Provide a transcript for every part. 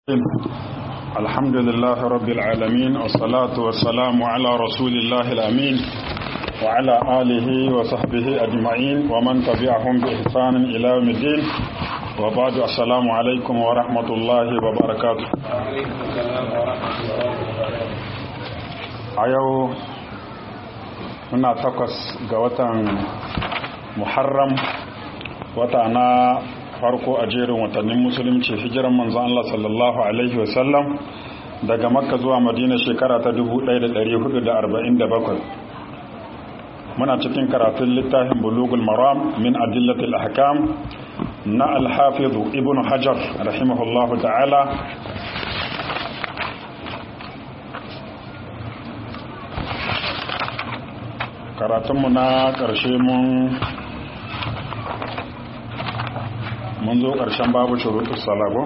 الحمد لله رب العالمين والصلاة والسلام على رسول الله الأمين وعلى آله وصحبه أجمعين ومن تبعهم بإحسان إلى يوم الدين وبعد السلام عليكم ورحمة الله وبركاته أيو هنا تقص قوة محرم وتعنا farko a jerin watannin musulunci hijiran manzon Allah sallallahu alaihi wasallam daga makka zuwa madina shekara ta 1447 muna cikin karatun littafin bulugul maram min adillatil ahkam na al-hafiz ibn hajar rahimahullahu ta'ala karatunmu na ƙarshe mun mun zo ƙarshen babu shuruɗu salago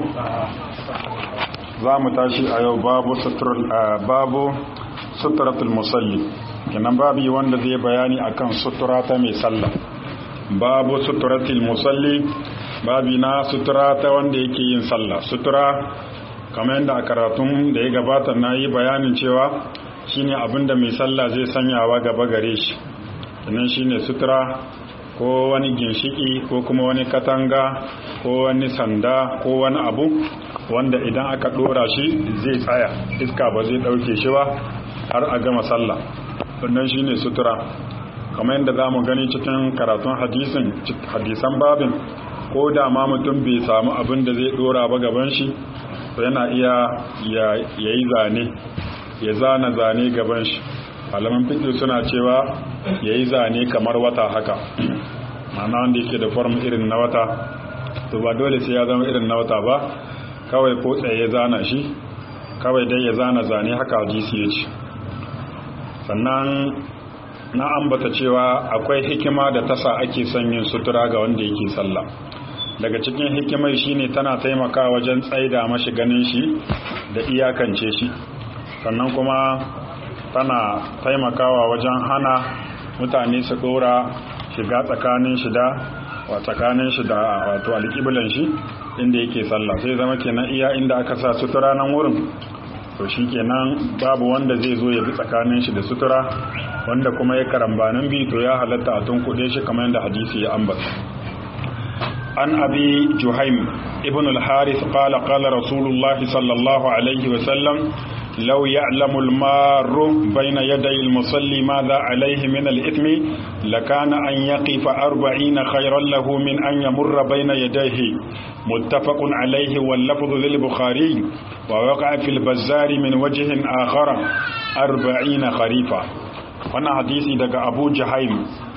za mu tashi a yau babu suturatul musalli kinan babi wanda zai bayani akan sutura ta mai sallah babu suturatul musalli babi na sutura ta wanda yake yin sallah sutura kamar yadda a karatun da ya gabata na yi bayanin cewa shine abinda mai sallah zai sanyawa gaba gare shi kinan shine sutura ko wani ginshiki ko kuma wani katanga ko wani sanda ko wani abu wanda idan aka dora shi zai tsaya iska ba zai dauke shi ba har a gama sallah wannan shine sutura kamar yadda za mu gani cikin karatun hadisin hadisan babin ko da ma mutum bai samu abin da zai dora ba gaban shi to yana iya ya yi zane ya zana zane gaban shi malaman fiƙi suna cewa ya yi zane kamar wata haka ma'ana wanda yake da form irin na wata to ba dole sai ya zama irin na wata ba kawai ko tsaye ya zana shi kawai dai ya zana zane haka hadisi ya ce sannan na ambata cewa akwai hikima da tasa ake son yin sutura ga wanda yake sallah daga cikin hikimai shine tana taimakawa wajen tsaida mashi ganin shi da iyakance shi sannan kuma tana taimakawa wajen hana mutane su dora shiga tsakanin shi da wa tsakanin shi da wato alƙiblan shi inda yake sallah sai zama kenan iya inda aka sa sutura nan wurin to shi kenan babu wanda zai zo ya bi tsakanin shi da sutura wanda kuma ya karambanin bi to ya halatta a tun kuɗe shi kamar yadda hadisi ya ambata an abi juhaim ibn al-harith qala qala rasulullahi sallallahu alaihi wa sallam لو يعلم المار بين يدي المصلي ماذا عليه من الإثم لكان أن يقف أربعين خيرا له من أن يمر بين يديه متفق عليه واللفظ للبخاري ووقع في البزار من وجه آخر أربعين خريفا وانا حديثي دقى أبو جهيم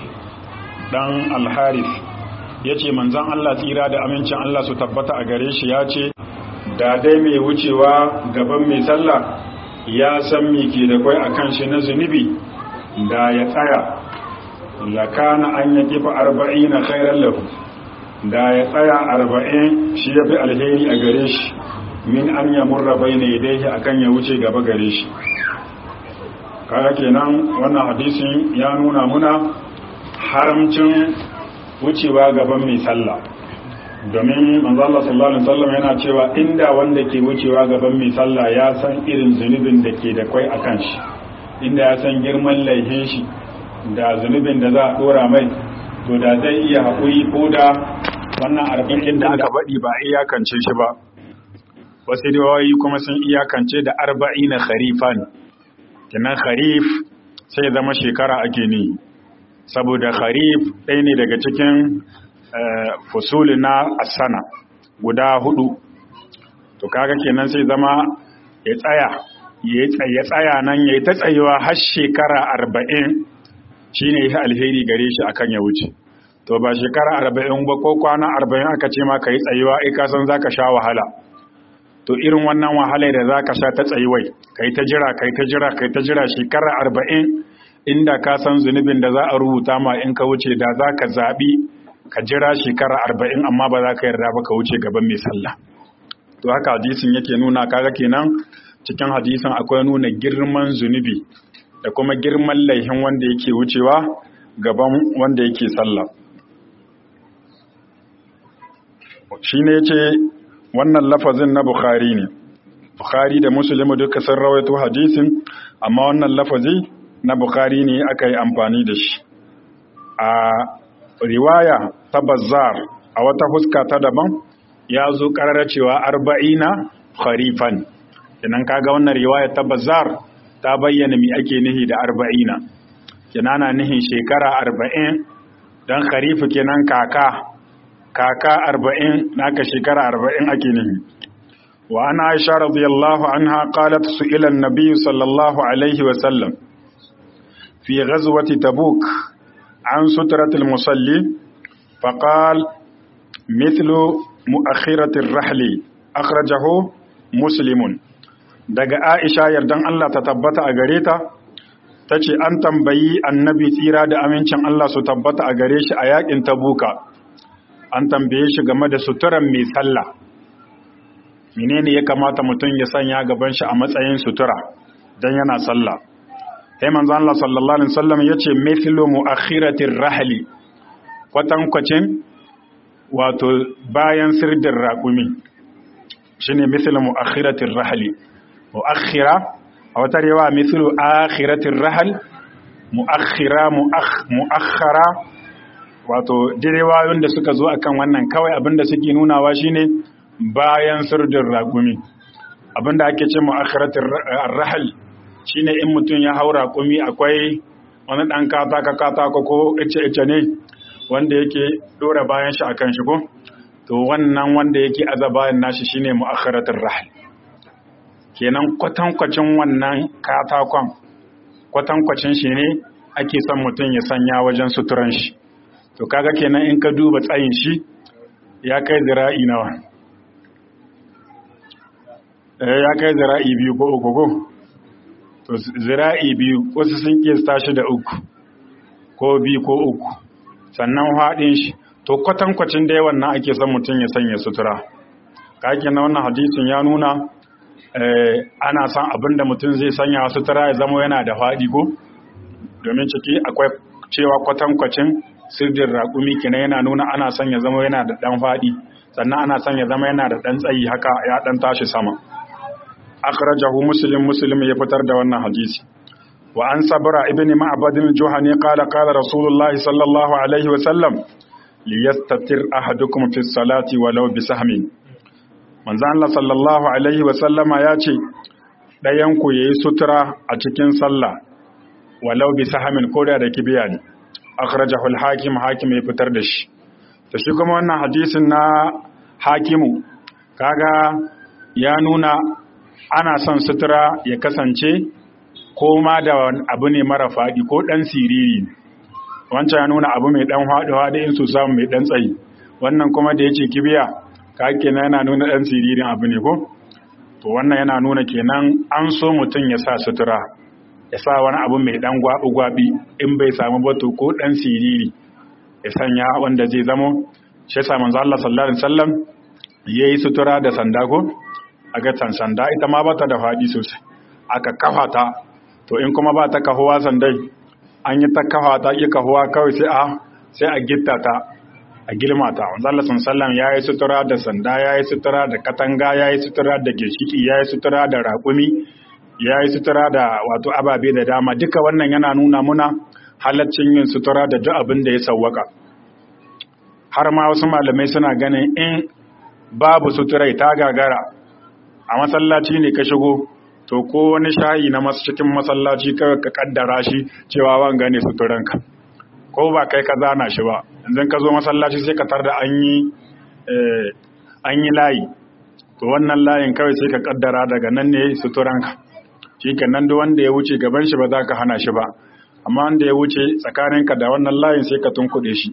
دان الحارث yace manzon Allah tsira da amincin Allah su tabbata a gare shi ya ce da dai mai wucewa gaban mai sallah ya san me ke da kwai a kan shi na zunubi da ya tsaya lakana an ya kifa arba'in na khairar lahu da ya tsaya arba'in shi ya fi alheri a gare shi min an ya murra bai na yadda akan ya wuce gaba gare shi kaga kenan wannan hadisin ya nuna muna haramcin wucewa gaban mai sallah domin manzo Allah sallallahu alaihi wasallam yana cewa inda wanda ke wucewa gaban mai sallah ya san irin zunubin da ke da kwai akan shi inda ya san girman laifin shi da zunubin da za a dora mai to da zai iya haƙuri ko da wannan arba'in da aka baɗi ba iyakance shi ba wasu riwayoyi kuma sun iyakance da arba'ina kharifan kenan kharif sai zama shekara ake ne saboda kharif ɗaya ne daga cikin fusuli na asana guda hudu to kaga kenan sai zama ya tsaya ya tsaya nan ya yi ta tsayewa har shekara arba'in shi ne ya alheri gare shi akan ya wuce to ba shekara arba'in ba ko kwana arba'in aka ce ma ka yi tsayewa ai kasan za ka sha wahala to irin wannan wahalar da za ka sha ta tsayewai ka yi ta jira ka yi ta jira ka yi ta jira shekara arba'in inda ka san zunubin da za a rubuta ma in ka wuce da za ka zaɓi ka jira shekara arba'in amma ba za ka yarda ba ka wuce gaban mai sallah to haka hadisin yake nuna kaga kenan cikin hadisin akwai nuna girman zunubi da kuma girman laihin wanda yake wucewa gaban wanda yake sallah shine yace wannan lafazin na bukhari ne bukhari da muslim duka sun rawaito hadisin amma wannan lafazi na bukhari ne aka yi amfani da shi a riwaya ta bazzar a wata fuska ta daban ya zo karara cewa arba'ina kharifan kenan kaga wannan riwaya ta bazzar ta bayyana mi ake nihi da arba'ina kenan na nihin shekara arba'in don kharifu kenan kaka kaka arba'in naka shekara arba'in ake nihi wa ana aisha radiyallahu anha qalat su'ila an-nabiy sallallahu alaihi wa sallam fi ghazwati tabuk an sutratil musalli faqal mithlu mu'akhiratir rahli akhrajahu muslimun daga aisha yardan Allah ta tabbata a gare ta tace an tambayi annabi tsira da amincin Allah su tabbata a gare shi a yakin tabuka an tambaye shi game da suturan mai sallah menene ya kamata mutum ya sanya gaban shi a matsayin sutura dan yana sallah sai manzo Allah sallallahu alaihi wasallam yace mithlu muakhiratir rahli kwatankwacin wato bayan sirdin raƙumi shine mithlu muakhiratir rahli muakhira a wata rewa mithlu akhiratir rahl muakhira muakhara wato direwayoyin da suka zo akan wannan kawai abinda suke nunawa shine bayan sirdin raƙumi abinda ake ce muakhiratir rahl shine in mutum ya haura kumi akwai wani ɗan kataka kataka ko ice-ice ne wanda yake ɗora bayan shi akan shi ko to wannan wanda yake aza bayan nashi shine mu'akharatul rahl kenan kwatankwacin wannan katakon kwatankwacin shi ne ake son mutum ya sanya wajen suturan shi to kaga kenan in ka duba tsayin shi ya kai zira'i nawa ya kai zira'i biyu ko uku ko to zira'i biyu wasu sun kiyasta shi da uku ko biyu ko uku sannan haɗin shi to kwatankwacin da yawan nan ake son mutum ya sanya sutura kake na wannan hadisin ya nuna ana son abin da mutum zai sanya sutura ya zama yana da faɗi ko domin ciki akwai cewa kwatankwacin sirdin raƙumi kenan yana nuna ana son ya zama yana da ɗan faɗi sannan ana son ya zama yana da ɗan tsayi haka ya ɗan tashi sama akhrajahu muslim muslim ya fitar da wannan hadisi wa an sabra ibn ma'bad al-juhani qala qala rasulullah sallallahu alaihi wa sallam liyastatir ahadukum fi salati walau bi sahmin manzo Allah sallallahu alaihi wa sallama ya ce dayan ku yayi sutura a cikin sallah walau bi sahmin ko da da kibiya ne akhrajahu al-hakim hakim ya fitar da shi to shi kuma wannan hadisin na hakimu kaga ya nuna ana son sutura ya kasance ko ma da abu ne mara faɗi ko ɗan siriri wancan ya nuna abu mai ɗan haɗuwa da in su samu mai ɗan tsayi wannan kuma da ya ce kibiya ka kenan yana nuna ɗan siririn abu ne ko to wannan yana nuna kenan an so mutum ya sa sutura ya sa wani abu mai ɗan gwaɓi-gwaɓi in bai samu bato ko ɗan siriri ya sanya wanda zai zamo shi sa manzo Allah sallallahu alaihi wasallam yayi sutura da sanda ko a ga sanda ita ma bata da faɗi sosai aka kafa ta to in kuma ba ta kahuwa sandai an yi ta kafa ta ƙi kahuwa kawai sai a sai a gitta ta a girma ta wanzan Allah sallam ya yi sutura da sanda ya yi sutura da katanga ya yi sutura da gishiki ya yi sutura da raƙumi ya yi sutura da wato ababe da dama duka wannan yana nuna muna halaccin yin sutura da duk abin da ya sawwaka har ma wasu malamai suna ganin in babu suturai ta gagara a masallaci ne ka shigo to ko wani shayi na masu cikin masallaci kawai ka kaddara shi cewa wanga ne suturanka ko ba kai ka zana shi ba yanzu ka zo masallaci sai ka tar da an yi an yi layi to wannan layin kawai sai ka kaddara daga nan ne suturanka shi nan duk wanda ya wuce gaban shi ba za ka hana shi ba amma wanda ya wuce tsakaninka da wannan layin sai ka tunkuɗe shi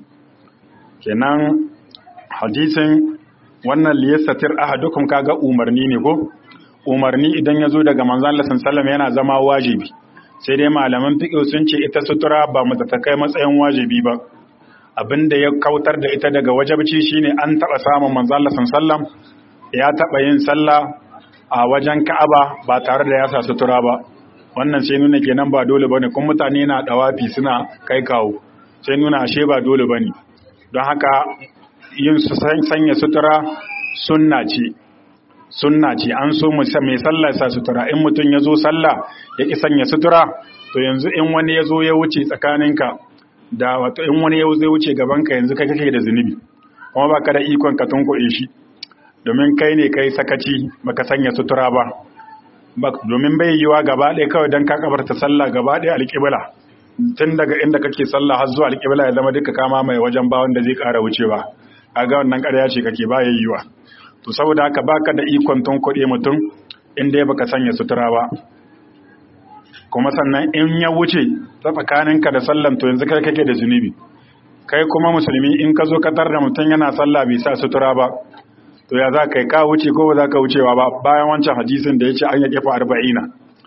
kenan hadisin wannan liyasatir ahadukum kaga umarni ne ko umarni idan ya zo daga manzon Allah sallallahu yana zama wajibi sai dai malaman fiqh sun ce ita sutura ba mu ta kai matsayin wajibi ba abinda ya kautar da ita daga wajibci shine an taba samun manzon Allah sallallahu ya taba yin sallah a wajen Ka'aba ba tare da ya sa sutura ba wannan sai nuna kenan ba dole bane kuma mutane na dawafi suna kai kawo sai nuna ashe ba dole bane don haka yin sanya sutura sunna ce sunna ce an so mai sallah sa sutura in mutum ya zo sallah ya ki sanya sutura to yanzu in wani ya zo ya wuce tsakaninka da wato in wani ya zo ya wuce gabanka yanzu kai kake da zunubi kuma baka da ikon ka tunkuɗe shi domin kai ne kai sakaci baka sanya sutura ba domin bai yiwa gaba ɗaya kawai don ka kabarta sallah gaba ɗaya alƙibla tun daga inda kake sallah har zuwa alƙibla ya zama duka kama mai wajen ba wanda zai ƙara wucewa kaga wannan ƙarya ce kake ba yiwa to saboda haka baka da ikon tun kuɗi mutum inda ya baka sanya sutura ba kuma sannan in ya wuce ta tsakaninka da sallan to yanzu kai kake da zunubi kai kuma musulmi in ka zo katar da mutum yana sallah bai sa sutura ba to ya za ka yi ka wuce ko ba za ka wucewa ba bayan wancan hadisin da ya ce an ya kefa arba'ina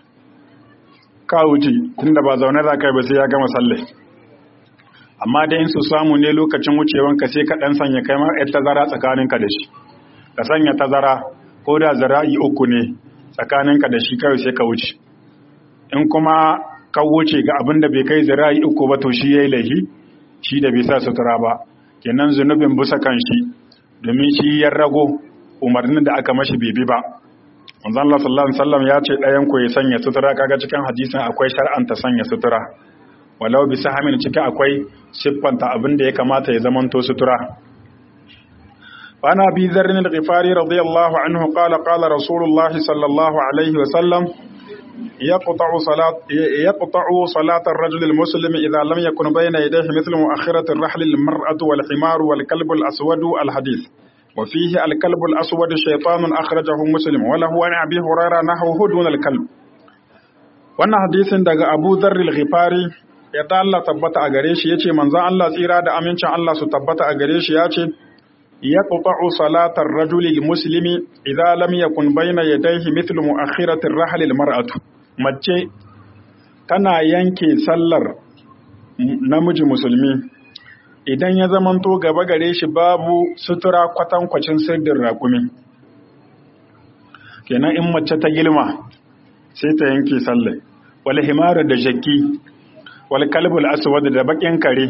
ka wuce tunda ba zaune za ka yi ba sai ya gama sallai amma da in su samu ne lokacin wucewanka sai ka ɗan sanya kai ma yar tazara tsakaninka da shi ka sanya tazara ko da zara'i uku ne tsakaninka da shi kawai sai ka wuce in kuma ka wuce ga abin da bai kai zira'i uku ba to shi ya yi laifi shi da bai sa sutura ba kenan zunubin busa kan shi domin shi ya rago umarnin da aka mashi bai bi ba manzon Allah sallallahu alaihi wasallam ya ce ɗayan ku ya sanya sutura kaga cikin hadisin akwai shar'anta sanya sutura walau bi sahamin cikin akwai siffanta abin da ya kamata ya zamanto sutura وعن أبي ذر الغفاري رضي الله عنه قال قال رسول الله صلى الله عليه وسلم يقطع صلاة يقطع صلاة الرجل المسلم إذا لم يكن بين يديه مثل مؤخرة الرحل المرأة والحمار والكلب الأسود الحديث وفيه الكلب الأسود شيطان أخرجه مسلم وله عن أبي هريرة نحوه دون الكلب wannan hadisin daga Abu Dharr al-Ghifari ya ta Allah tabbata a gare shi yace manzon Allah tsira da amincin Allah su tabbata a gare shi yace yaqta'u salatar rajuli muslimi idza lam yakun bayna yadayhi mithlu mu'akhirati ar-rahl al-mar'atu mace tana yanke sallar namiji musulmi idan ya zamanto gaba gare shi babu sutura kwatankwacin sirdin raƙumi kenan in mace ta gilma sai ta yanke sallar wal himara da jakki wal kalbul aswad da bakin kare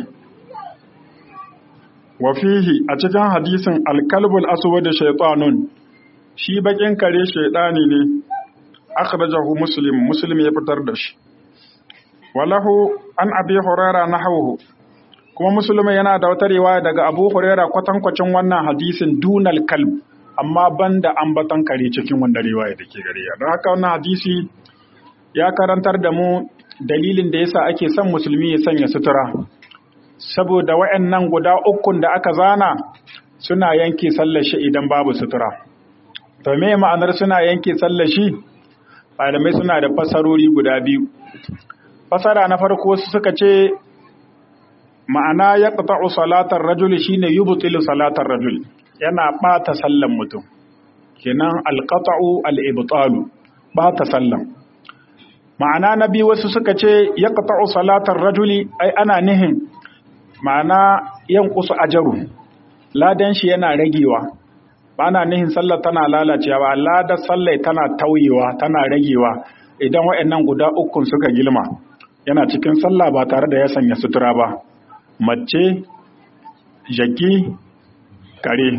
wa fihi a cikin hadisin al kalbul aswad shaytanun shi bakin kare shaytani ne akhrajahu muslim muslim ya fitar da shi walahu an abi hurairah nahawhu kuma musulmi yana da wata riwaya daga abu huraira kwatankwacin wannan hadisin dunal kalb amma banda ambatan kare cikin wannan riwaya da ke gare don haka wannan hadisi ya karantar da mu dalilin da yasa ake son musulmi ya sanya sutura saboda waɗannan guda ukun da aka zana suna yanke sallar shi idan babu sutura to me ma'anar suna yanke sallar shi malamai suna da fasarori guda biyu fasara na farko suka ce ma'ana ya ƙata'u salatar rajuli shine yubtilu salatar rajul yana ɓata sallan mutum kenan alƙata'u al'ibtalu ɓata sallan ma'ana na biyu wasu suka ce ya ƙata'u salatar rajuli ai ana nihin ma'ana yan kusu ajaru ladan shi yana ragewa ba na nihin sallar tana lalacewa ladar sallai tana tauyewa tana ragewa idan waɗannan guda ukun suka gilma yana cikin sallah ba tare da ya sanya sutura ba mace jaki kare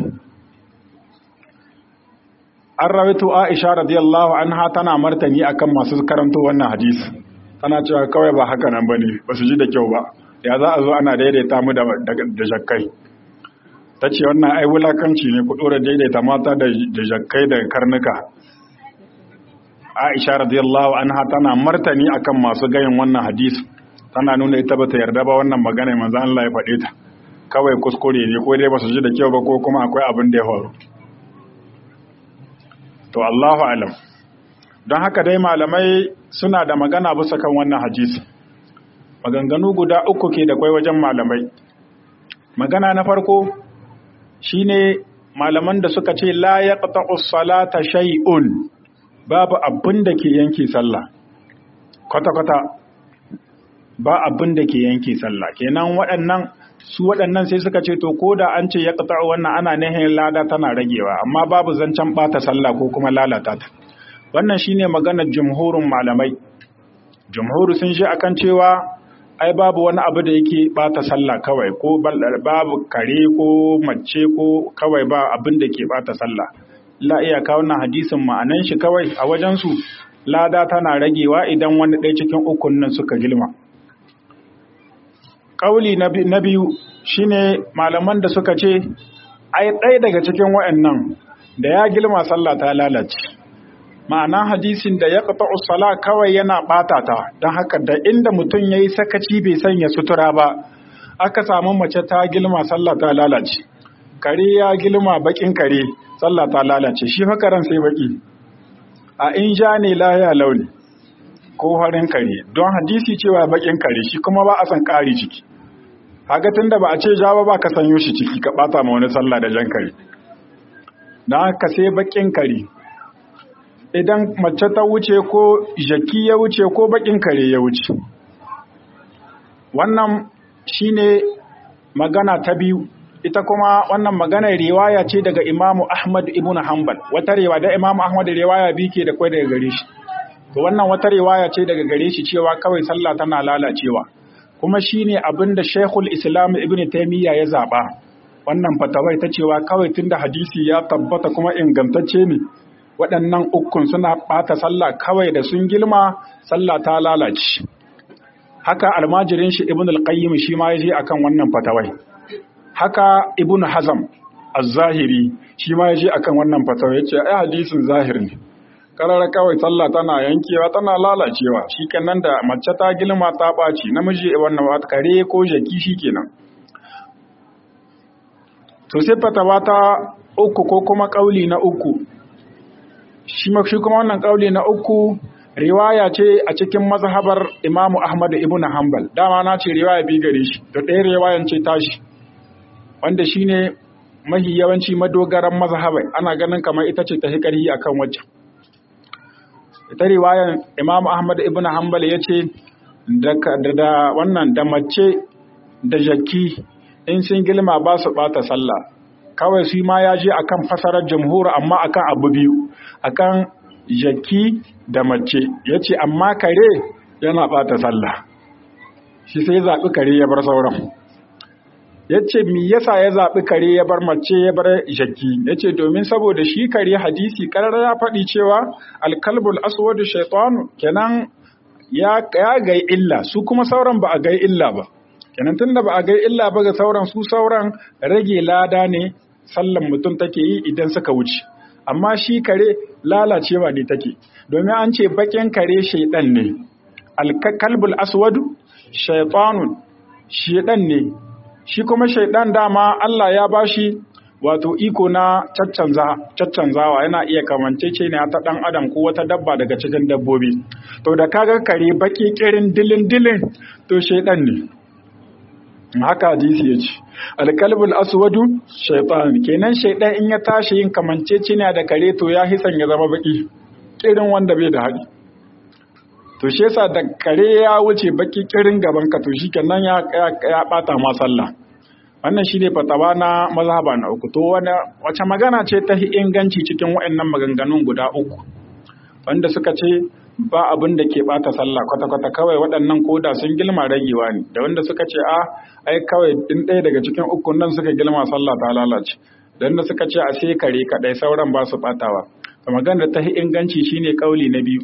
an rawaito aisha radiyallahu anha tana martani akan masu karanto wannan hadisi tana cewa kawai ba haka nan bane ba su ji da kyau ba ya za a zo ana daidaita mu da jakkai ta ce wannan ai wulakanci ne ku dora daidaita mata da jakkai da karnuka aisha radiyallahu anha tana martani akan masu gayin wannan hadisi tana nuna ita bata yarda ba wannan magana manzo Allah ya faɗe ta kawai kuskure ne ko dai ba su ji da kyau ba ko kuma akwai abin da ya faru to Allahu alam don haka dai malamai suna da magana bisa kan wannan hadisi maganganu guda uku ke da kwai wajen malamai magana na farko shine malaman da suka ce la yaqta'u salata shay'un babu abin da ke yanke sallah kwata-kwata ba abin da ke yanke sallah kenan waɗannan su waɗannan sai suka ce to ko da an ce ya ƙata wannan ana nihin lada tana ragewa amma babu zancen ɓata sallah ko kuma lalata ta wannan shine maganar jumhurin malamai jumhuru sun shi akan cewa ai babu wani abu da yake ɓata sallah kawai ko babu kare ko mace ko kawai ba abin da ke ɓata sallah la iyaka wannan hadisin ma'anan shi kawai a wajensu lada tana ragewa idan wani ɗaya cikin ukun nan suka gilma ƙauli na biyu shine malaman da suka ce ai ɗaya daga cikin wa'annan da ya gilma sallah ta lalace ma'ana hadisin da ya ƙata usala kawai yana ɓata ta don haka da inda mutum ya yi sakaci bai sanya sutura ba aka samu mace ta gilma sallah ta lalace kare ya gilma bakin kare sallah ta lalace shi fakaran sai baki a in ja ne laya launi ko harin kare don hadisi cewa bakin kare shi kuma ba a san ƙari ciki haka tunda ba a ce ja ba ka sanyo shi ciki ka bata ma wani sallah da jan kare don haka sai bakin kare idan mace ta wuce ko jaki ya wuce ko bakin kare ya wuce wannan shine magana ta biyu ita kuma wannan maganar riwaya ce daga Imamu Ahmad ibn Hanbal wata riwaya da Imamu Ahmad riwaya bi ke da kai daga gare shi to wannan wata riwaya ce daga gare shi cewa kawai sallah tana lalacewa kuma shine abinda Sheikhul Islam Ibn Taymiyyah ya zaba wannan fatawai ta cewa kawai tunda hadisi ya tabbata kuma ingantacce ne waɗannan ukun suna ɓata sallah kawai da sun gilma sallah ta lalace haka almajirin shi ibn al-qayyim shi ma yaje akan wannan fatawai haka ibn hazam az-zahiri shi ma yaje akan wannan fatawai yace ai hadisin zahir ne karara kawai sallah tana yankewa tana lalacewa shikenan da mace ta gilma ta baci namiji wannan wat kare ko jaki shikenan to sai fatawa ta uku ko kuma kauli na uku shi kuma wannan kauli na uku riwaya ce a cikin mazhabar Imam Ahmad ibn Hanbal dama na ce riwaya bi gare shi to ɗaya riwayan ce tashi wanda shine mahi yawanci madogaran mazhabai ana ganin kamar ita ce ta hikari akan wacce ita riwayan Imam Ahmad ibn Hanbal yace da da wannan da mace da jaki in sun gilma ba su bata sallah kawai su ma ya je akan fasarar jamhur amma akan abu biyu akan jaki da mace ya ce amma kare yana ɓata sallah shi sai ya zaɓi kare ya bar sauran ya ce mi yasa ya zaɓi kare ya bar mace ya bar jaki ya ce domin saboda shi kare hadisi karar ya faɗi cewa alkalbul aswadu shaitanu kenan ya gai illa su kuma sauran ba a gai illa ba kenan tunda ba a gai illa ba ga sauran su sauran rage lada ne sallan mutum take yi idan suka wuce amma shi kare lalacewa ne take domin an ce bakin kare shaidan ne alkalbul aswadu shaitanun shaidan ne shi kuma shaidan dama Allah ya bashi wato iko na caccanzawa yana iya kamancece ne ta dan adam ko wata dabba daga cikin dabbobi to da kaga kare baki kirin dilin dilin to shaidan ne haka hadisi ya ce alkalbul aswadu shaitan kenan shaidan in ya tashi yin kamancece ne da kare to ya hisan ya zama baki kirin wanda bai da haɗi to shi yasa da kare ya wuce baki kirin gaban ka to shikenan ya ya bata ma sallah wannan shine fatawa na mazhaba na uku to wani wace magana ce ta inganci cikin waɗannan maganganun guda uku wanda suka ce ba abin da ke bata sallah kwata-kwata kawai waɗannan koda sun gilma ragewa ne da wanda suka ce a ai kawai in ɗaya daga cikin ukun nan suka gilma sallah ta lalace da wanda suka ce a sai kare kaɗai sauran ba su batawa to magana ta inganci shine kauli na biyu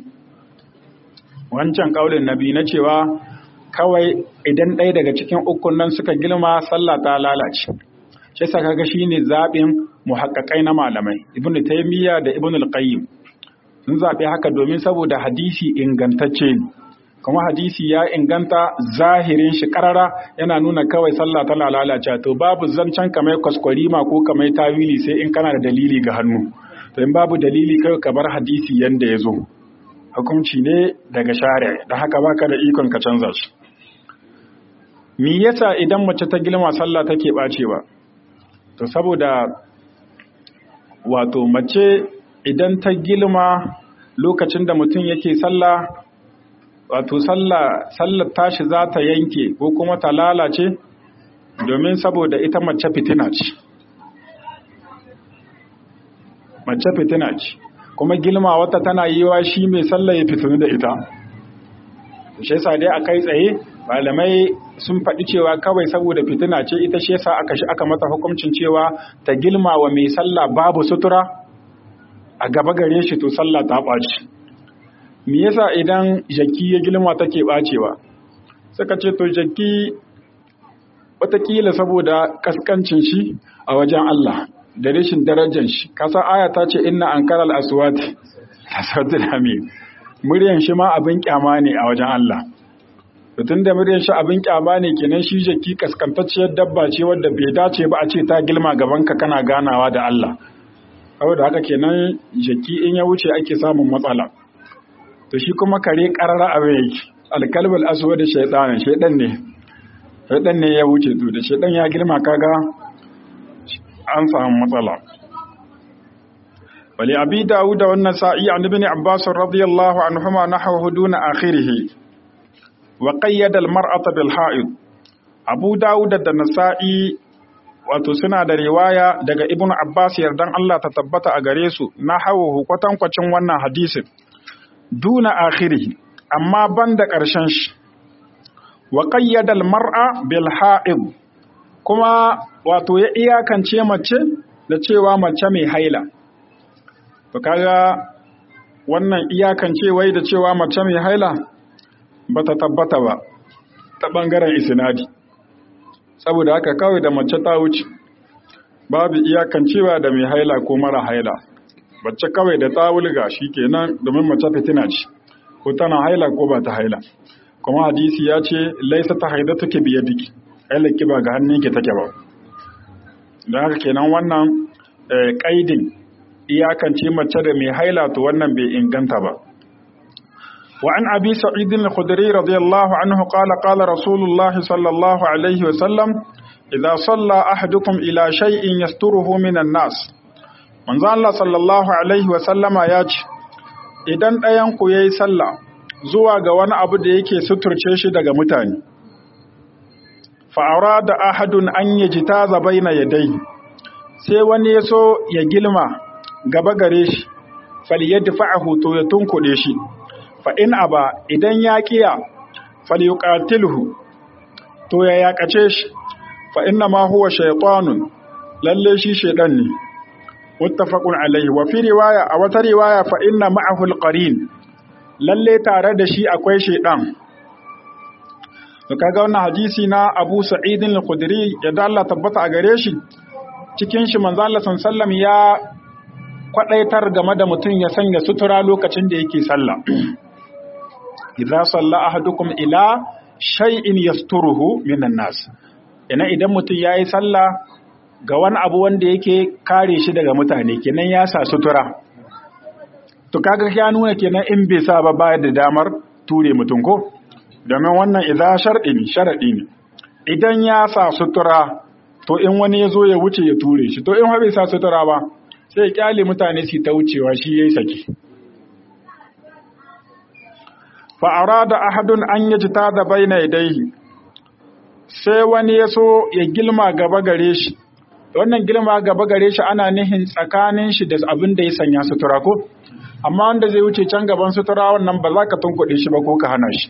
wancan kaulin na biyu na cewa kawai idan ɗaya daga cikin ukun nan suka gilma sallah ta lalace shi yasa kaga shine zaɓin muhaqqaqai na malamai ibnu taymiya da ibnu al-qayyim sun zaɓi haka domin saboda hadisi ingantacce ne kuma hadisi ya inganta zahirin shi karara yana nuna kawai sallah tana lalace to babu zancen kamar kwaskwarima ko kamar tawili sai in kana da dalili ga hannu to in babu dalili kai ka bar hadisi yanda ya zo hukunci ne daga shari'a da haka baka da ikon ka canza shi me yasa idan mace ta gilma sallah take bacewa to saboda wato mace idan ta gilma lokacin da mutum yake sallah wato sallah sallar tashi za ta yanke ko kuma ta lalace domin saboda ita mace fitina ce mace fitina ce kuma gilma wata tana yi wa shi mai sallah ya fitinu da ita shi yasa dai a kai tsaye malamai sun faɗi cewa kawai saboda fitina ce ita shi yasa aka shi aka mata hukuncin cewa ta gilma wa mai sallah babu sutura a gaba gare shi to sallah ta ɓaci me yasa idan jaki ya gilma take ɓacewa suka ce to jaki watakila saboda kaskancin shi a wajen Allah da rashin darajar shi kasa aya ta ce inna ankaral aswati aswatul hamid muryan shi ma abin kyama ne a wajen Allah to tunda muryan shi abin kyama ne kenan shi jaki kaskantacciyar dabba ce wadda bai dace ba a ce ta gilma gaban ka kana ganawa da Allah saboda haka kenan jaki in ya wuce ake samun matsala to shi kuma kare karara abin yake alkalbul aswad shaytan shaytan ne shaytan ne ya wuce to da shaytan ya girma kaga an samu matsala wali abi dawud wa an-nasa'i an ibn abbas radiyallahu anhuma nahwa duna akhirih wa qayyada al-mar'ata bil ha'id abu dawud da nasa'i wato suna da riwaya daga ibn abbas yardan Allah ta tabbata a gare su nahwa kwatankwacin wannan hadisin duna akhirih amma banda ƙarshen shi wa qayyada al-mar'a bil ha'id kuma wato ya iyakance mace da cewa mace mai haila to kaga wannan iyakance wai da cewa mace mai haila bata tabbata ba ta bangaren isnadi saboda haka kawai da mace ta wuce babu iyakancewa da mai haila ko mara haila bacce kawai da ta wulga kenan domin mace fitina ce ko tana haila ko ba ta haila kuma hadisi ya ce laisa ta haida take biye diki hailaki ba ga hannunki take ba don haka kenan wannan ƙaidin iyakance mace da mai haila to wannan bai inganta ba wa an abi sa'id al-khudri radiyallahu anhu qala qala rasulullah sallallahu alaihi wa sallam idza salla ahadukum ila shay'in yasturuhu minan nas manzo Allah sallallahu alaihi wa sallama ya ce idan ɗayan ku yayi sallah zuwa ga wani abu da yake suturce shi daga mutane fa'ara da ahadun an yi jita zabai na yadai sai wani ya so ya gilma gaba gare shi faliyar dafa'ahu to ya tunkuɗe shi fa'in aba idan ya ƙiya faliyuƙatilhu to ya yaƙace shi fa'in na ma huwa shaitanun lalle shi shaiɗan ne muttafaqun alaihi wa fi riwaya a wata riwaya fa'in na ma'ahul ƙarin lalle tare da shi akwai shaiɗan to kaga wannan hadisi na Abu Sa'id al-Khudri ya dalla tabbata a gare shi cikin shi manzo Allah sallallahu ya kwadaitar game da mutum ya sanya sutura lokacin da yake sallah idza salla ahadukum ila shay'in yasturuhu minan nas ina idan mutum yayi sallah ga wani abu wanda yake kare shi daga mutane kenan ya sa sutura to kaga ya nuna kenan in bai sa ba bayar da damar ture mutum ko domin wannan idan sharɗi ne sharaɗi ne idan ya sa sutura to in wani ya zo ya wuce ya ture shi to in bai sa sutura ba sai ya kyale mutane su ta wucewa shi ya yi saki fa'ara da ahadun an yi jita da bai na idaihi sai wani ya so ya gilma gaba gare shi wannan gilma gaba gare shi ana nihin tsakanin shi da abin da ya sanya sutura ko amma wanda zai wuce can gaban sutura wannan ba za ka tunkuɗe shi ba ko ka hana shi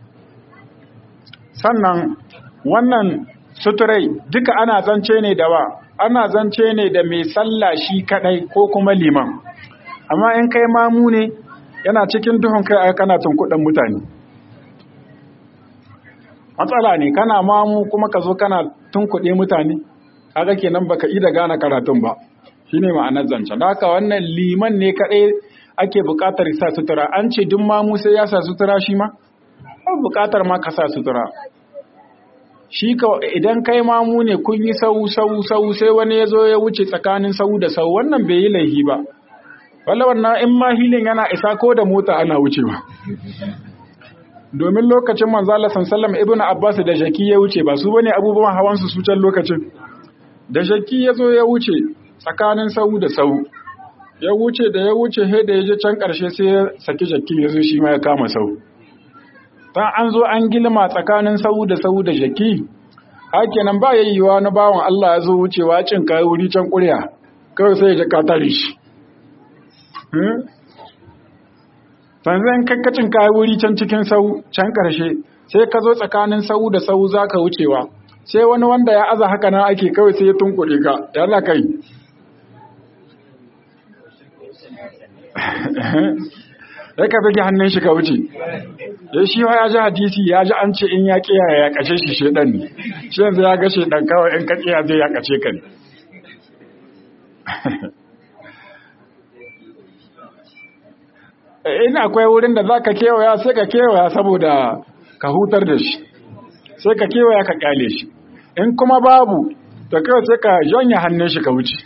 sannan wannan suturai duka ana zance ne da wa ana zance ne da mai sallah shi kadai ko kuma liman amma in kai mamu ne yana cikin duhun kai aka kana tunkuɗin mutane matsala ne kana mamu kuma ka zo kana tunkuɗe mutane kaga kenan baka ida gane karatun ba shine ma'anar zancen da haka wannan liman ne kadai ake buƙatar sa sutura an ce duk mamu sai ya sa sutura shi ma ba buƙatar ma ka sa sutura shi ka idan kai mamu ne kun yi sau sau sau sai wani ya zo ya wuce tsakanin sau da sau wannan bai yi laihi ba wala wannan in ma hilin yana isa ko da mota ana wucewa domin lokacin manzo Allah sallallahu ibnu Abbas da Shaki ya wuce ba su bane abubuwan hawan su su can lokacin da Shaki ya zo ya wuce tsakanin sau da sau ya wuce da ya wuce he da ya je can karshe sai ya saki Shaki ya zo shi ma ya kama sau ta an zo an gilma tsakanin sau da sau da jaki hakenan ba yayyuwa na bawan Allah ya zo wucewa cin kai wuri can ƙurya kawai sai ya jaka tare shi sanzan kakkacin kayi wuri can cikin sau can ƙarshe sai ka zo tsakanin sau da sau za ka wucewa sai wani wanda ya aza haka nan ake kawai sai ya tunkuɗe ka ya la kai sai ka bige hannun shi ka wuce ya shi ya ji hadisi ya ji an ce in ya kiya ya kace shi shedan ne shi yanzu ya ga shedan kawai in ka kiya zai ya kace ka ne in akwai wurin da za ka kewaya sai ka kewaya saboda ka hutar da shi sai ka kewaya ka kyale shi in kuma babu to kawai sai ka janye hannun shi ka wuce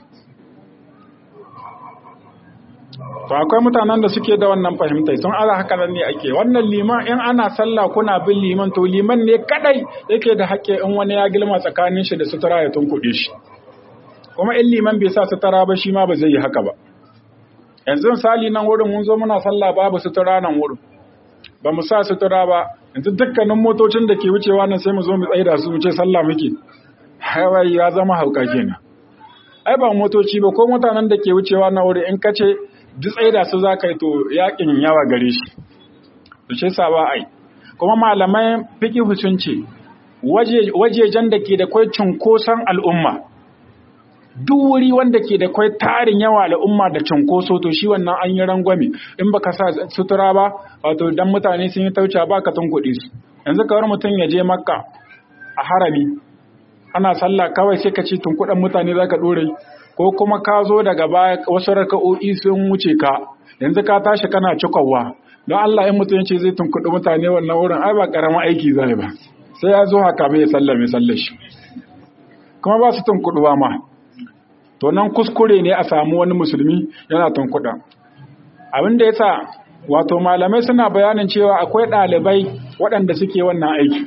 to akwai mutanen da suke da wannan fahimtai sun ara haka nan ne ake wannan liman in ana sallah kuna bin liman to liman ne kadai yake da hakke in wani ya gilma tsakanin shi da sutura ya tunkuɗe shi kuma in liman bai sa sutura ba shi ma ba zai yi haka ba yanzu misali nan wurin mun zo muna sallah babu sutura nan wurin ba mu sa sutura ba yanzu dukkanin motocin da ke wucewa nan sai mu zo mu tsaida su mu ce sallah muke hawaii ya zama hauka kenan ai ba motoci ba ko mutanen da ke wucewa na wuri in kace duk tsaida su za ka yi to yakin yawa gare shi to shi sa ba ai kuma malamai fiqh sun ce wajejen da ke da kwai cunkoson al'umma duk wuri wanda ke da kwai tarin yawa al'umma da cunkoso to shi wannan an yi rangwame in baka sa sutura ba wato dan mutane sun yi tauca ba ka tunkuɗe su yanzu kawar mutum ya je makka a harami ana sallah kawai sai ka ce tunkuɗan mutane za ka ɗore ko kuma ka zo daga baya wasu raka'o'i sun wuce ka yanzu ka tashi kana cikowa don Allah in mutum ce zai tunkuɗi mutane wannan wurin ai ba ƙaramin aiki zai ba sai ya zo haka mai sallame sallar shi kuma ba su tunkuɗuwa ma to nan kuskure ne a samu wani musulmi yana tunkuɗa abin da yasa wato malamai suna bayanin cewa akwai ɗalibai waɗanda suke wannan aiki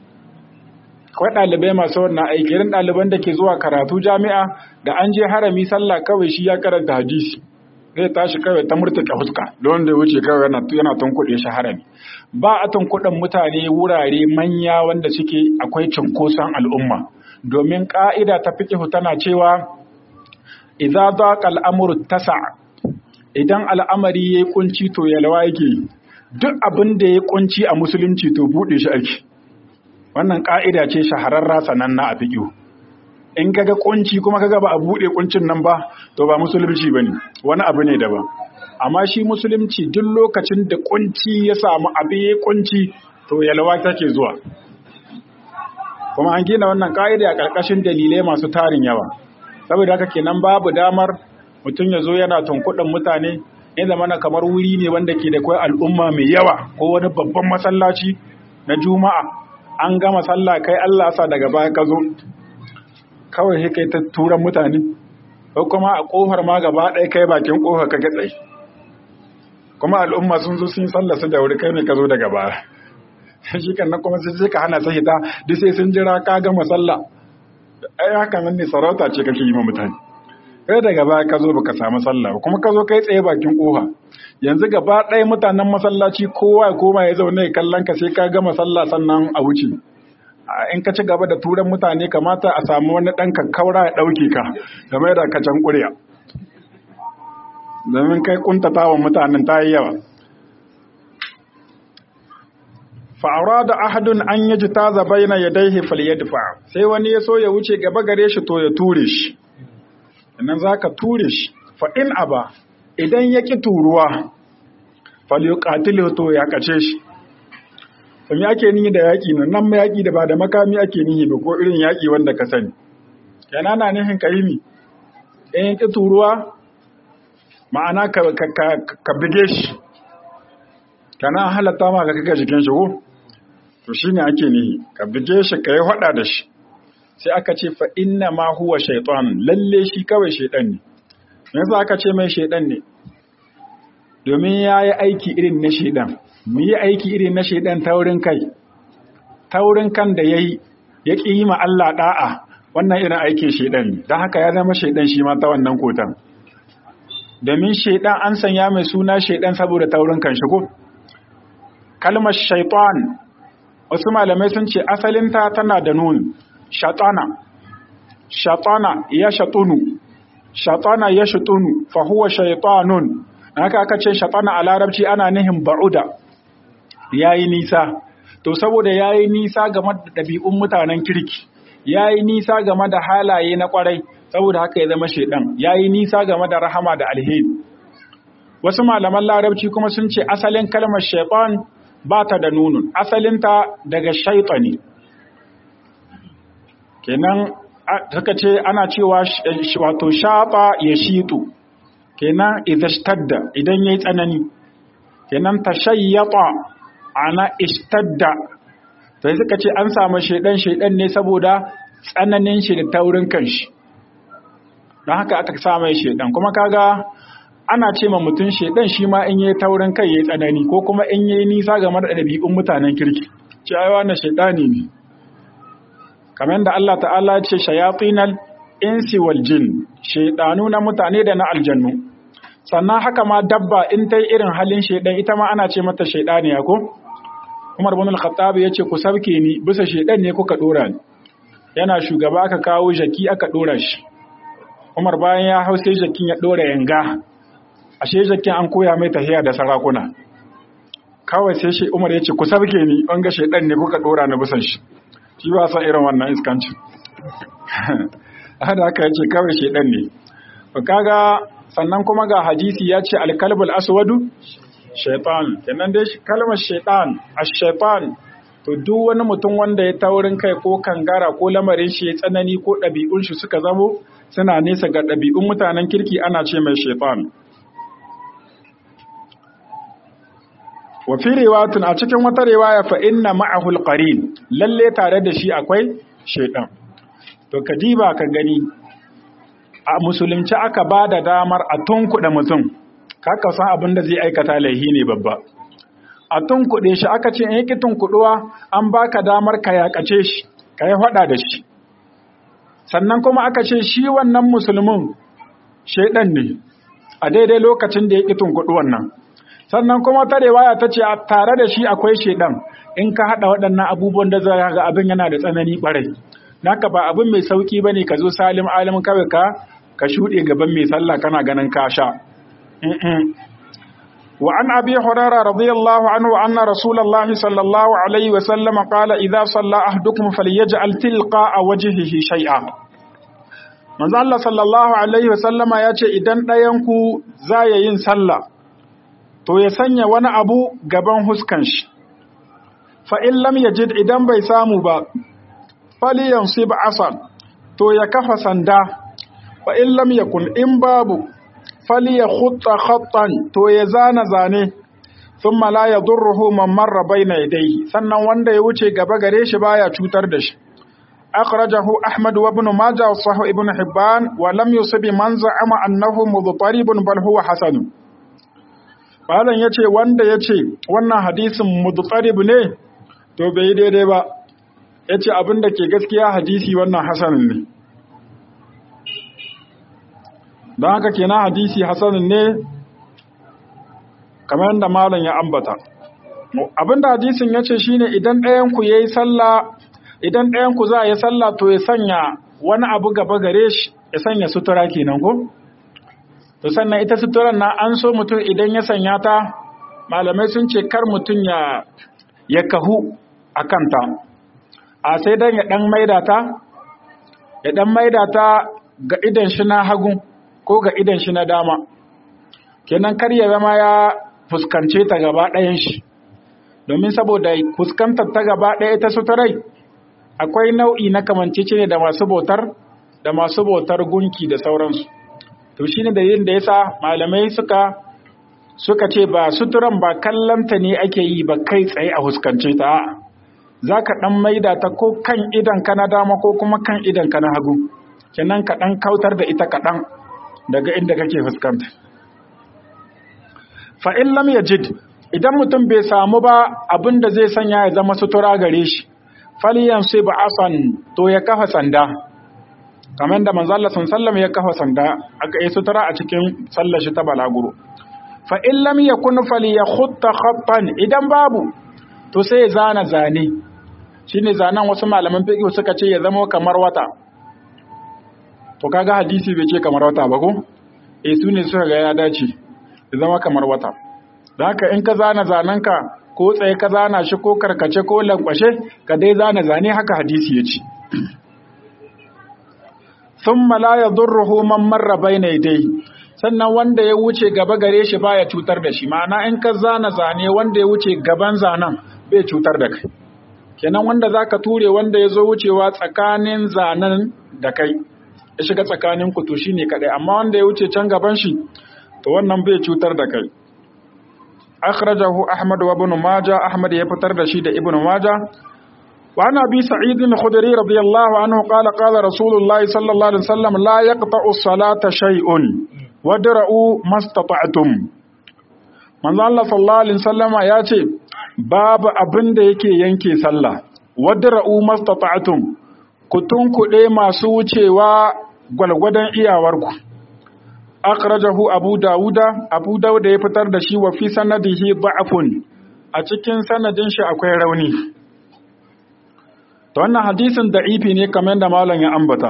akwai ɗalibai masu wannan aiki irin ɗaliban da ke zuwa karatu jami'a da an je harami sallah kawai shi ya karanta hadisi zai tashi kawai ta murtuka fuska don da wuce kawai yana tunkuɗe shi harami ba a tunkuɗin mutane wurare manya wanda suke akwai cunkoson al'umma domin ƙa'ida ta fiƙihu tana cewa idza daqa al'amru tasa idan al'amari yayi kunci to yalwa yake duk abin da yayi kunci a musulunci to bude shi ake wannan ka'ida ce shahararra sananna a fiqh in kaga kunci kuma kaga ba a bude kuncin nan ba to ba musulunci bane wani abu ne daban amma shi musulunci duk lokacin da kunci ya samu abu yayi kunci to yalwa take zuwa kuma an gina wannan ka'ida a ƙarƙashin dalilai masu tarin yawa saboda haka kenan babu damar mutum ya zo yana tunkuɗin mutane ya zama na kamar wuri ne wanda ke da kwai al'umma mai yawa ko wani babban masallaci na juma'a an gama sallah kai Allah sa daga baya ka zo kawai sai kai ta turan mutane ko kuma a kofar ma gaba ɗaya kai bakin kofar ka gatsai kuma al'umma sun zo sun sallah su da wuri kai ne ka zo daga baya shi kan nan kuma sai ka hana sai ta duk sai sun jira ka gama sallah ai haka nan ne sarauta ce kake yi ma mutane kai daga baya ka zo baka samu sallah ba kuma ka zo kai tsaye bakin kofa yanzu gaba ɗaya mutanen masallaci kowa ya koma ya zaune ya kallon ka sai ka gama sallah sannan a wuce in ka ci gaba da turan mutane kamata a samu wani ɗan kakkaura ya ɗauke ka game da ka can ƙurya domin kai kuntata wa mutanen ta yi yawa fa'aura da ahadun an yi ji ta zaba yana ya daihe falyadfa sai wani ya so ya wuce gaba gare shi to ya ture shi nan za ka ture shi fa'in aba idan ya ƙi turuwa falyuƙatilu to ya kace shi sun ake nihi da yaƙi nan nan ma yaƙi da ba da makami ake nihi ba ko irin yaƙi wanda ka sani yana na nihin ka yi mi in ya ƙi turuwa ma'ana ka bige shi kana halatta ma ka kaga jikin shi ko to shine ake nihi ka bige shi kai hada da shi sai aka ce fa inna ma huwa shaytan lalle shi kawai shaydan ne me yasa aka ce mai shaydan ne domin yayi aiki irin na shaydan mu yi aiki irin na shaydan taurin kai taurin kan da yayi ya ki yi ma Allah da'a wannan irin aikin shaydan ne dan haka ya zama shaydan shi ma ta wannan kotan domin shaydan an sanya mai suna shaydan saboda taurin kan shi ko kalmar shaitan wasu malamai sun ce asalinta tana da nun shatana shatana ya shatunu shatana ya shatunu fa huwa shaitanun haka aka ce shatana a larabci ana nihin ba'uda yayi nisa to saboda yayi nisa game da ɗabi'un mutanen kirki yayi nisa game da halaye na kwarai saboda haka ya zama shaidan yayi nisa game da rahama da alheri wasu malaman larabci kuma sun ce asalin kalmar shaitan ba ta da nunun asalinta daga shaitani kenan suka ce ana cewa wato shafa ya shitu kenan idashtadda idan yayi tsanani kenan tashayyata ana ishtadda sai suka ce an samu shaidan shaidan ne saboda tsananin shi da taurin kanshi don haka aka sa mai shaidan kuma kaga ana ce ma mutum shaidan shi ma in yi taurin kai ya yi tsanani ko kuma in yi nisa game da ɗabi'un mutanen kirki cewa na shaidani ne kamar da Allah ta'ala ce shayatinal insi wal jin shaidanu na mutane da na aljannu sannan haka ma dabba in ta irin halin shaidan ita ma ana ce mata shaidaniya ko Umar bin al-Khattab yace ku sauke ni bisa shaidan ne kuka dora ni yana shugaba aka kawo jaki aka dora shi Umar bayan ya hau sai jakin ya dora yanga ashe jakin an koya mai tahiya da sarakuna kawai sai shi Umar yace ku sauke ni an ga shaidan ne kuka dora ni bisan shi shi ba san irin wannan iskanci hada aka yace kawai shaidan ne to kaga sannan kuma ga hadisi ya ce alkalbul aswadu shaitan kenan dai kalmar shaitan ash-shaitan to duk wani mutum wanda ya taurin kai ko kangara ko lamarin shi ya tsanani ko ɗabi'un shi suka zamo suna nesa ga ɗabi'un mutanen kirki ana ce mai shaitan wa fi riwayatun a cikin wata riwaya fa inna ma'ahu al-qarin lalle tare da shi akwai shaitan to kadiba ka gani a musulunci aka ba da damar a tunkuɗe mutum kaka san abin da zai aikata laihi ne babba a tunkuɗe shi aka ce in yake tunkuɗuwa an baka damar ka yaƙace shi ka yi faɗa da shi sannan kuma aka ce shi wannan musulmin shaidan ne a daidai lokacin da ya ƙi tunkuɗu wannan sannan kuma ta riwaya ta ce tare da shi akwai shaidan in ka haɗa waɗannan abubuwan da zai ga abin yana da tsanani ɓarai naka ba abin mai sauki bane ka zo salim alim kawai ka ka shuɗe gaban mai sallah kana ganin ka sha wa an abi hurairah radiyallahu anhu anna rasulullahi sallallahu alaihi wa sallam qala idza salla ahdukum falyaj'al tilqa wajhihi shay'a manzo Allah sallallahu alaihi wa sallama yace idan ɗayan ku zaya yin sallah to ya sanya wani abu gaban huskan shi fa in lam yajid idan bai samu ba faliyansib asan to ya kafa sanda fa in lam yakun in babu falyakhutta khattan to ya zana zane thumma la yadurruhu man marra bayna yadayhi sannan wanda ya wuce gaba gare shi baya cutar da shi akhrajahu ahmad wa ibn majah wa sahih ibn hibban wa lam yusib man za'ama annahu mudtaribun bal huwa hasan Malam yace wanda yace wannan hadisin mudtarib ne to bai daidai ba ya ce abin da ke gaskiya hadisi wannan hasanin ne don haka kenan hadisi hasanin ne kamar yadda malam ya ambata abin da hadisin ya ce shine idan ɗayanku ya yi sallah idan ɗayanku za a yi sallah to ya sanya wani abu gaba gare shi ya sanya sutura kenan ko to sannan ita suturan na an so mutum idan ya sanya ta malamai sun ce kar mutum ya ya kahu a kanta a sai dan ya dan maida ta ya dan maida ta ga idan shi na hagu ko ga idan shi na dama kenan kar ya zama ya fuskance ta gaba ɗayan shi domin saboda fuskantar ta gaba ɗaya ta suturai akwai nau'i na kamancece ne da masu bautar da masu bautar gunki da sauransu to shine da yin da yasa malamai suka suka ce ba suturan ba kallanta ne ake yi ba kai tsaye a huskance ta za ka ɗan maida ta ko kan idan ka na dama ko kuma kan idan ka na hagu kenan ka ɗan kautar da ita kaɗan daga inda kake fuskanta fa'in lam yajid idan mutum bai samu ba abin da zai sanya ya zama sutura gare shi faliyan sai ba asan to ya kafa sanda kamar da manzala sallam ya kafa sanda aka yi sutura a cikin sallar shi ta balaguro fa in lam yakun falyakhutta khattan idan babu to sai ya zana zane shine zanen wasu malaman fiqh suka ce ya zama kamar wata to kaga hadisi bai ce kamar wata ba ko eh su ne suka ga ya dace ya zama kamar wata don haka in ka zana zanenka ko tsaye ka zana shi ko karkace ko lankwashe ka dai zana zane haka hadisi ya ce thumma la yadurruhu man marra bayna yadayhi sannan wanda ya wuce gaba gare shi baya cutar da shi ma'ana in ka zana zane wanda ya wuce gaban zanen bai cutar da kai kenan wanda zaka ture wanda ya zo wucewa tsakanin zanen da kai ya shiga tsakanin ku to shine kadai amma wanda ya wuce can gaban shi to wannan bai cutar da kai akhrajahu ahmad wa ibn majah ahmad ya fitar da shi da ibn majah وعن أبي سعيد الخدري رضي الله عنه قال قال رسول الله صلى الله عليه وسلم لا يقطع الصلاة شيء ودرؤوا ما استطعتم من الله صلى الله عليه وسلم ياتي باب abin da yake yanke sallah wadra'u mastata'tum ku tunkuɗe masu wucewa gwalgwadon iyawarku akhrajahu abu dawuda abu dawuda ya fitar da shi wa fi sanadihi da'afun a cikin sanadin shi akwai rauni to wannan hadisin da'ifi ne kamar da malam ya ambata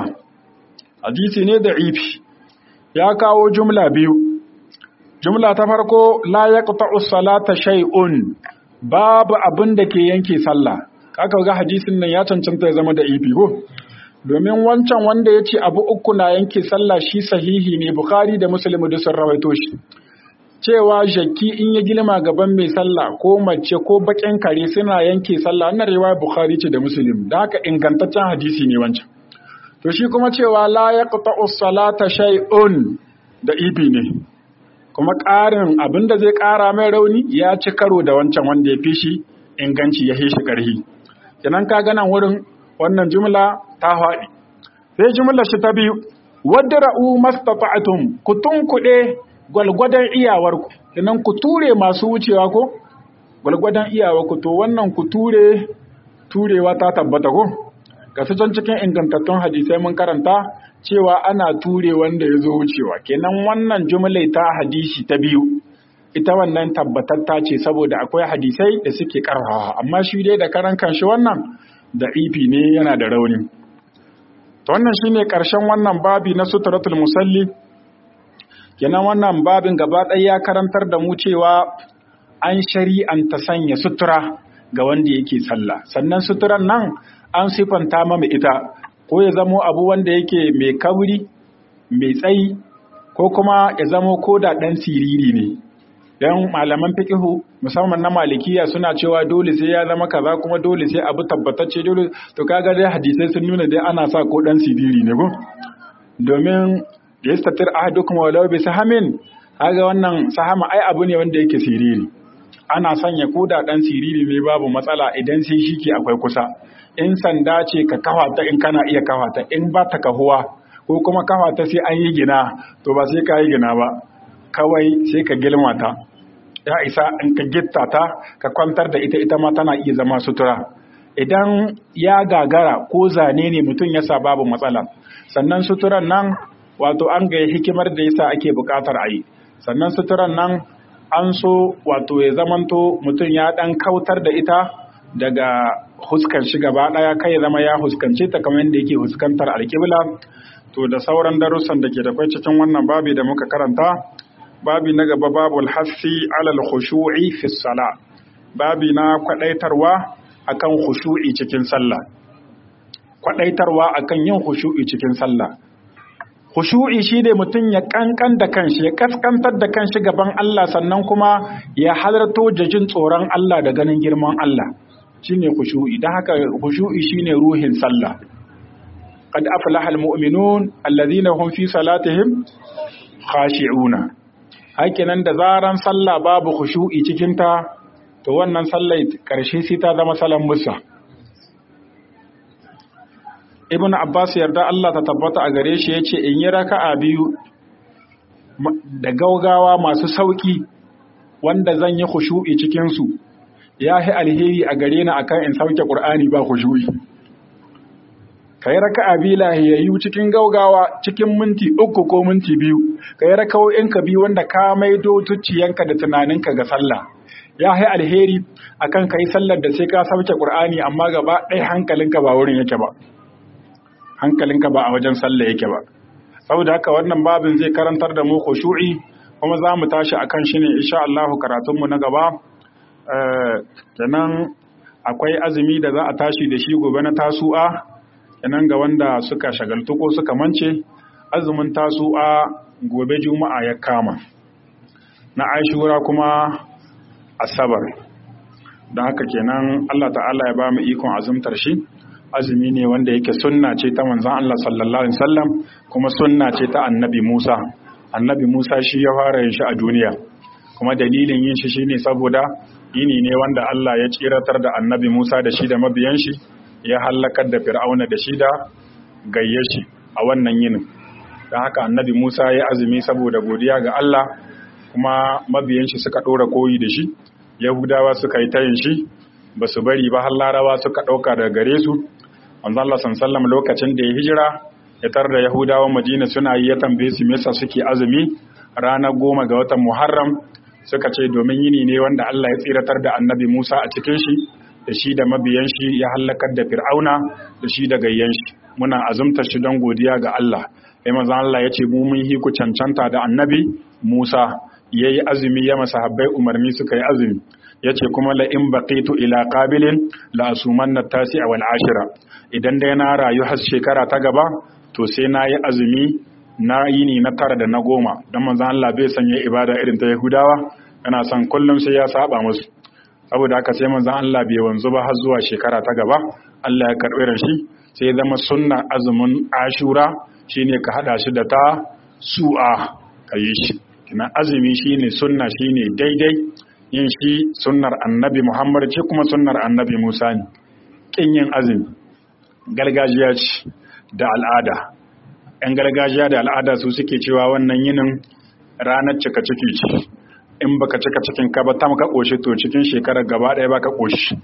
hadisi ne da'ifi ya kawo jumla biyu jumla ta farko la yaqta'u salata shay'un babu abin da ke yanke sallah kaka ga hadisin nan ya cancanta ya zama da'ifi ko domin wancan wanda ya ce abu uku na yanke sallah shi sahihi ne bukhari da muslim da sun rawaito shi cewa jaki in ya girma gaban mai sallah ko mace ko bakin kare suna yanke sallah wannan riwaya bukhari ce da muslim da haka ingantaccen hadisi ne wancan to shi kuma cewa la yaqta'u salata shay'un da ibi ne kuma ƙarin abinda zai ƙara mai rauni ya ci karo da wancan wanda ya fi shi inganci ya shi ƙarhi kenan ka gana wurin wannan jumla ta haɗi sai jumla shi ta biyu wadra'u mastata'tum ku tunkuɗe gwalgwadon iyawarku idan ku ture masu wucewa ko gwalgwadon iyawarku to wannan ku ture turewa ta tabbata ko ga can cikin ingantattun hadisai mun karanta cewa ana ture wanda ya zo wucewa kenan wannan jumlai ta hadisi ta biyu ita wannan tabbatatta ce saboda akwai hadisai da suke karfawa amma shi dai da karan kanshi wannan da ifi ne yana da rauni to wannan shine karshen wannan babi na suturatul musalli kenan wannan babin gaba ɗaya ya karantar da mu cewa an shari'anta sanya sutura ga wanda yake sallah sannan suturan nan an sifanta mama ita ko ya zamo abu wanda yake mai kabri mai tsayi ko kuma ya zamo ko da ɗan siriri ne don malaman fikihu musamman na malikiya suna cewa dole sai ya zama kaza kuma dole sai abu tabbatacce dole to kaga dai hadisai sun nuna dai ana sa ko ɗan siriri ne ko domin yastatir ahadukum walau bi sahamin kaga wannan sahama ai abu ne wanda yake siriri ana sanya koda dan siriri ne babu matsala idan sai shike akwai kusa in sanda ce ka kafa ta in kana iya kafa ta in ba ta kahuwa ko kuma kafa ta sai an yi gina to ba sai ka yi gina ba kawai sai ka gilma ta ya isa in ka gitta ta ka kwantar da ita ita ma tana iya zama sutura idan ya gagara ko zane ne mutum ya sa babu matsala sannan suturan nan wato an ga hikimar da yasa ake buƙatar a yi sannan suturan nan an so wato ya zamanto mutum ya ɗan kautar da ita daga huskar shi gaba ɗaya kai ya zama ya huskance ta kamar yadda yake huskantar alƙibla to da sauran darussan da ke da kwai cikin wannan babi da muka karanta babi na gaba babu alhassi alal khushu'i fi sala babi na kwadaitarwa akan khushu'i cikin sallah kwadaitarwa akan yin khushu'i cikin sallah khushu'i shi ne mutum ya kankan da kanshi ya kaskantar da kanshi gaban Allah sannan kuma ya halarto jin tsoron Allah da ganin girman Allah shine khushu'i dan haka khushu'i shine ruhin sallah qad aflaha almu'minun alladhina hum fi salatihim khashi'una hakinan da zaran sallah babu khushu'i cikin ta to wannan sallah karshe sai ta zama salan musa ibn abbas yarda Allah ta tabbata a gare shi yace in yi raka'a biyu da gaugawa masu sauki wanda zan yi khushu'i cikin su yahi alheri a gare ni akan in sauke qur'ani ba khushu'i kai raka'a biyu lahiyayyu cikin gaugawa cikin minti uku ko minti biyu kai raka'o'in ka biyu wanda ka maido zuciyanka da tunaninka ga sallah yahi alheri akan kai sallar da sai ka sauke qur'ani amma gaba ɗaya hankalinka ba wurin yake ba hankalinka ba a wajen sallah yake ba saboda haka wannan babin zai karantar da mu khushu'i kuma za mu tashi akan shi ne insha Allah karatun mu na gaba kenan akwai azumi da za a tashi da shi gobe na tasu'a kenan ga wanda suka shagaltu ko suka mance azumin tasu'a gobe juma'a ya kama na ashura kuma asabar don haka kenan Allah ta'ala ya ba mu ikon azumtar shi azumi ne wanda yake sunna ce ta manzon Allah sallallahu alaihi wasallam kuma sunna ce ta annabi Musa annabi Musa shi ya fara yin shi a duniya kuma dalilin yin shi shine saboda yini ne wanda Allah ya tsiratar da annabi Musa da shi da mabiyan shi ya halakar da Fir'auna da shi da gayyar shi a wannan yinin don haka annabi Musa ya azumi saboda godiya ga Allah kuma mabiyan shi suka ɗora koyi da shi yahudawa suka yi tayin shi ba su bari ba har larawa suka ɗauka daga gare su manzo Allah sallallahu lokacin da ya hijira ya tar da yahudawan madina suna yi ya tambaye su me suke azumi ranar goma ga watan muharram suka ce domin yini ne wanda Allah ya tsiratar da annabi Musa a cikin shi da shi da mabiyan shi ya halakar da fir'auna da shi da gayyan shi muna azumta shi don godiya ga Allah sai manzo Allah ya ce mu mun hi ku cancanta da annabi Musa yayi azumi ya masahabbai umarni suka yi azumi yace kuma la in baqitu ila qabilin la asumanna tasi'a wal ashira idan dai na rayu har shekara ta gaba to sai na yi azumi na yini na tara da na goma don manzan Allah bai sanya ibada irin ta Yahudawa yana son kullum sai ya saba musu saboda haka sai manzan Allah bai wanzu ba har zuwa shekara ta gaba Allah ya karɓi ran shi sai zama sunna azumin Ashura shine ka hada shi da ta su'a ka yi shi kina azumi shine sunna shine daidai yin shi sunnar annabi Muhammad ce kuma sunnar annabi Musa ne kin yin azumi gargajiya ce da al'ada ‘yan gargajiya da al'ada su suke cewa wannan yinin ranar cika ciki ce in baka cika cikin ka ba ta maka ƙoshi to cikin shekarar gaba ɗaya baka ƙoshi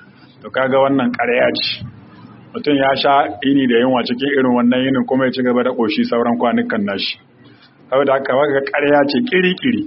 to kaga wannan ƙarya ce mutum ya sha ini da yunwa cikin irin wannan yinin kuma ya ci gaba da ƙoshi sauran kwanukan nashi saboda haka waka ƙarya ce kiri-kiri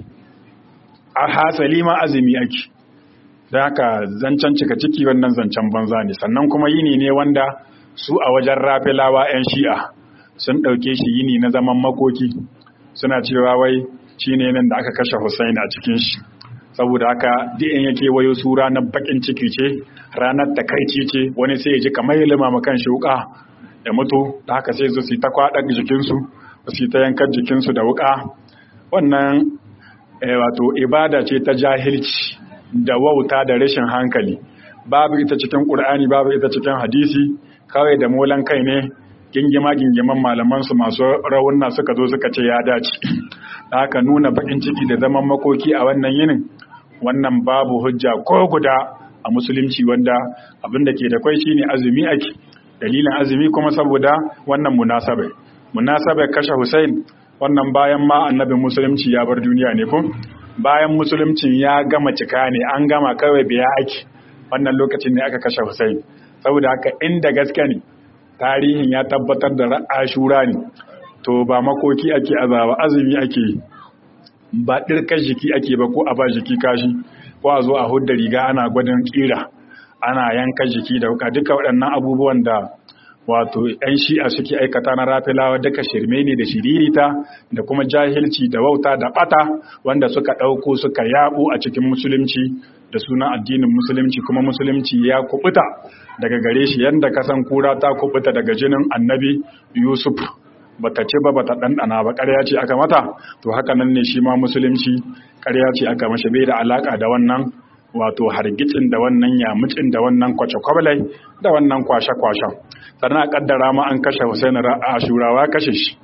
a hasali ma azumi ake don haka zancen cika ciki wannan zancen banza ne sannan kuma yini ne wanda su a wajen rafilawa 'yan shi'a sun ɗauke shi yini na zaman makoki suna cewa wai shi ne nan da aka kashe Hussein a cikin shi saboda haka in yake wayo su ranar bakin ciki ce ranar takaici ce wani sai ya ji kamar ya lima kan shi wuka ya mutu da haka sai su ta kwaɗa jikinsu su ta yankar jikinsu da wuka wannan wato ibada ce ta jahilci da wauta da rashin hankali babu ita cikin ƙur'ani babu ita cikin hadisi kawai da molan kai ne gingima-gingiman malamansu masu rawunna suka zo suka ce ya dace da haka nuna bakin ciki da zaman makoki a wannan yinin wannan babu hujja ko guda a musulunci wanda abin da ke da kwai shine azumi ake dalilin azumi kuma saboda wannan munasabai munasabai kashe Hussein wannan bayan ma annabin musulunci ya bar duniya ne ko bayan musulunci ya gama cika ne an gama kawai biya ake wannan lokacin ne aka kashe Hussein saboda haka inda gaske ne tarihin ya tabbatar da ashura ne to ba makoki ake azaba azumi ake ba ɗirkar jiki ake ba ko a ba jiki kashi ko a zo a hudda riga ana gwadon kira ana yanka jiki da wuka duka waɗannan abubuwan da wato 'yan shi'a suke aikata na rafilawa duka shirme ne da shiririta da kuma jahilci da wauta da ɓata wanda suka ɗauko suka yaɓo a cikin musulunci da sunan addinin musulunci kuma musulunci ya kubuta daga gare shi yadda kasan kura ta kubuta daga jinin annabi yusuf bata ce ba bata ɗanɗana ba ƙarya ce aka mata to haka nan ne shi ma musulunci ƙarya ce aka mashi bai da alaƙa da wannan wato hargitsin da wannan yamucin da wannan kwace-kwabalai da wannan kwashe-kwashen sannan a ƙaddara ma an kashe Hussein a shurawa kashe shi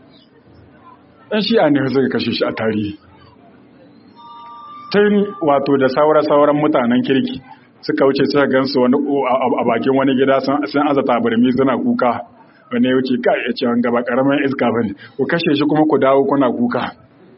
ɗan shi'a ne suka kashe shi a tarihi tun wato da saura-sauran mutanen kirki suka wuce suka gansu wani a bakin wani gida sun aza tabarmi suna kuka wani wuce kai ya ce wani gaba karamin iska bane ku kashe shi kuma ku dawo kuna kuka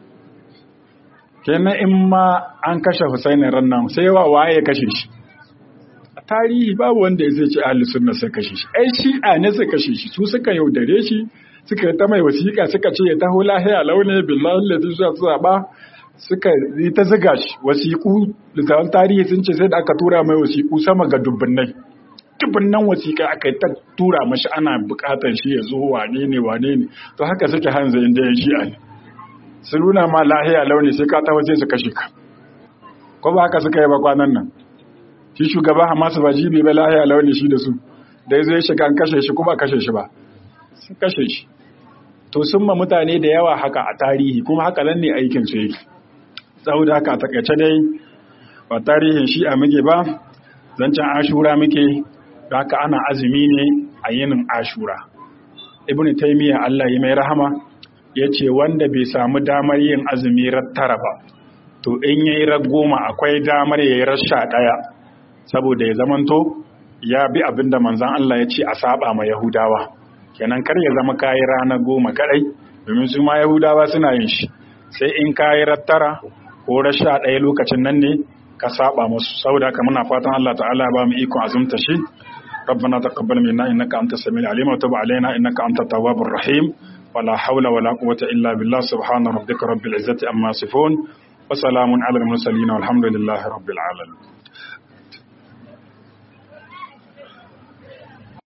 kenan in ma an kashe Husaini rannan sai wa waye ya kashe shi a tarihi babu wanda ya ce ahli sunna sai kashe shi ai shi'a ne sai kashe shi su suka yaudare shi suka ta mai wasiƙa suka ce ya taho lahiya launi billahi lati zuwa zaba suka yi ta ziga shi wasiƙu littafin tarihi sun ce sai da aka tura mai wasiƙu sama ga dubbinai dubbinan wasiƙa aka yi ta tura mashi ana buƙatar shi ya zo wane ne wane ne to haka suke hanzu inda ya shi'a ne su nuna ma lahiya launi sai ka taho sai su kashe ka ko ba haka suka yi ba kwanan nan shi shugaba hamasu ba jibi ba lahiya launi shi da su da ya zo ya shiga an kashe shi kuma kashe shi ba sun kashe shi to sun ma mutane da yawa haka a tarihi kuma haka nan ne aikin su yake saboda haka a takaice dai ba tarihin shi a muke ba zancen ashura muke da haka ana azumi ne a yinin ashura ibn taymiya Allah ya mai rahama ya ce wanda bai samu damar yin azumi rattara ba to in yayi goma akwai damar yayi rasha daya saboda ya zamanto ya bi abinda manzon Allah ya ce a saba ma yahudawa kenan kar ya zama kayi rana goma kadai domin su ma yahudawa suna yin shi sai in kayi rattara ko rasha daya lokacin nan ne ka saba musu saboda haka muna fatan Allah ta'ala ba mu ikon azumta shi ربنا تقبل منا إنك أنت السميع العليم وتب علينا إنك أنت التواب الرحيم ولا حول ولا قوة إلا بالله سبحان ربك رب العزة أما يصفون وسلام على المرسلين والحمد لله رب العالمين